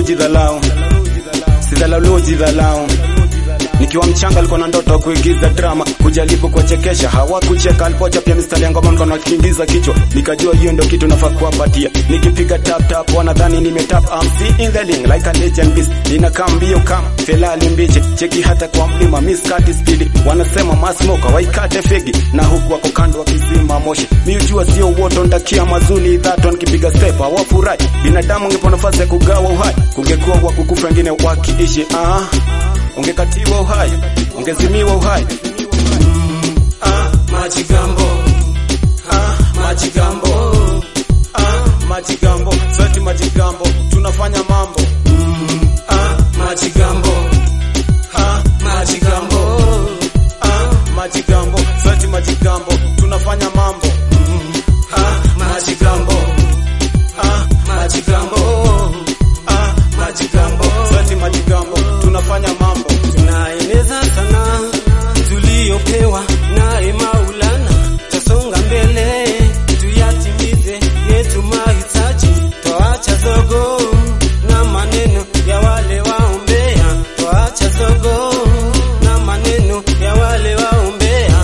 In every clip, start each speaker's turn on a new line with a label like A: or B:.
A: jidhalau sidhalau jidhalau nikiwa mchanga alikuwa na ndoto kuigiza drama kujaribu kuwachekesha hawakucheka alipocha pia mistari ya ngoma mkono akiingiza kichwa nikajua hiyo ndio kitu nafaa kuwapatia nikipiga tap tap wanadhani nimetap I'm seeing the link like a legend beast ninakaa mbio kama felali mbiche cheki hata kwa mlima miss kati speed wanasema masmoka waikate fegi na huku wako kando wakizima moshi miujua sio woto ndakia mazuni that one kipiga step hawafurahi binadamu ungepo nafasi ya kugawa uhai kungekuwa wa kukufa wengine wakiishi ah ungekatiwa uhai ungezimiwa uhai
B: ah, majigambo ah, majigambo
A: ah, majigambo sote majigambo tunafanya mambo
B: ah, majigambo
A: ah,
B: majigambo
A: ah, majigambo sote majigambo tunafanya mambo
B: ah, majigambo
A: ah,
B: majigambo
A: ah,
B: majigambo
A: sote majigambo tunafanya mambo
B: tunaeneza sana tuliyopewa naye Maulana, tasonga mbele tuyatimize yetu mahitaji, toacha zogo na maneno ya wale waombea, toacha zogo na maneno ya wale waombea.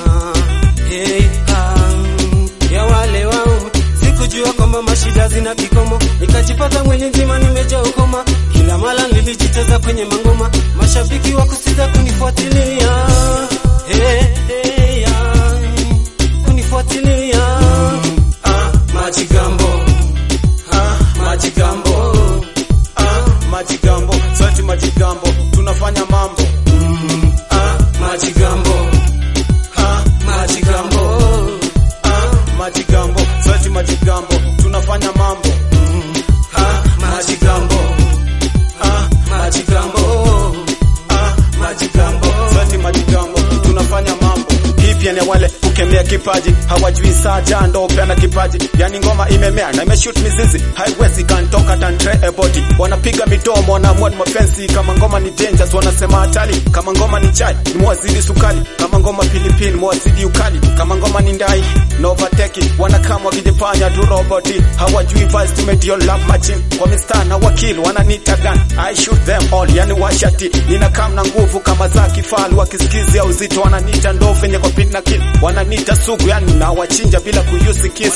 B: Hey, ah, ya wale waombe sikujua kwamba mashida zina kikomo, nikajipata mwili nzima nimejaa ukoma, kila mara nilijiteza kwenye mangoma, mashabiki wa kusita kunifuatilia hey, hey, ah, kunifuatilia ah, majigambo ah, majigambo
A: ah, majigambo sote majigambo tunafanya mambo
B: ah, majigambo
A: ah,
B: majigambo
A: ah, majigambo sote majigambo tunafanya mambo
B: ah, majigambo
A: ah,
B: majigambo
A: ah,
B: majigambo
A: sote majigambo tunafanya mambo hii pia ni wale kukemea kipaji hawajui saa jando peana kipaji yani ngoma imemea na imeshoot mizizi haiwezi kantoka tantre eboti wanapiga midomo wanaamua ni mapenzi kama ngoma ni dangerous wanasema hatari kama ngoma ni chai ni mwazidi sukali kama ngoma pilipili mwazidi ukali kama ngoma ni ndai no overtake wanakama wakijifanya tu roboti hawajui vice to make your love machine kwa mistari na wakili wananita gun I shoot them all yani washati ninakam na nguvu kama za kifalu wakisikizia uzito wananita ndovu yenye kwa pin na kill wananita sugu yani na wachinja bila kuyusi kisu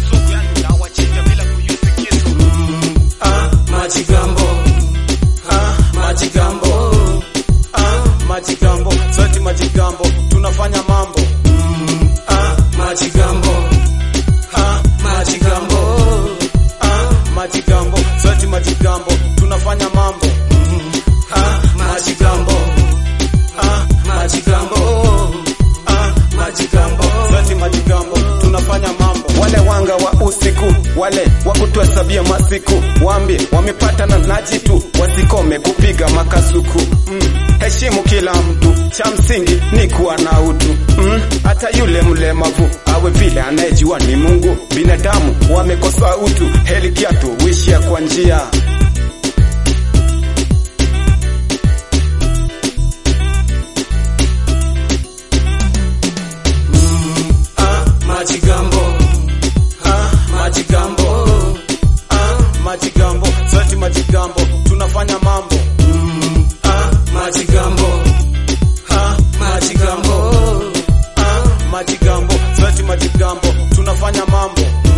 B: ah, majigambo
A: ah,
B: majigambo
A: ah, majigambo sote majigambo tunafanya mambo
B: ah, majigambo
A: ah,
B: majigambo
A: ah, majigambo sote majigambo tunafanya mambo
B: ah, majigambo
A: ah,
B: majigambo
A: ah,
B: majigambo
A: sote majigambo tunafanya mambo wale wanga wa usiku wale wa kutuhesabia masiku waambie wamepata na najitu wasikome kupiga makasuku mm. heshimu kila mtu cha msingi ni kuwa na utu mm. hata yule mlemavu awe vile anayejua ni mungu binadamu wamekosa utu heli kiatu wishia kwa njia
B: ah, majigambo
A: ah,
B: majigambo
A: ah, majigambo sote majigambo tunafanya mambo
B: ah, majigambo
A: ah,
B: majigambo
A: ah, majigambo sote majigambo tunafanya mambo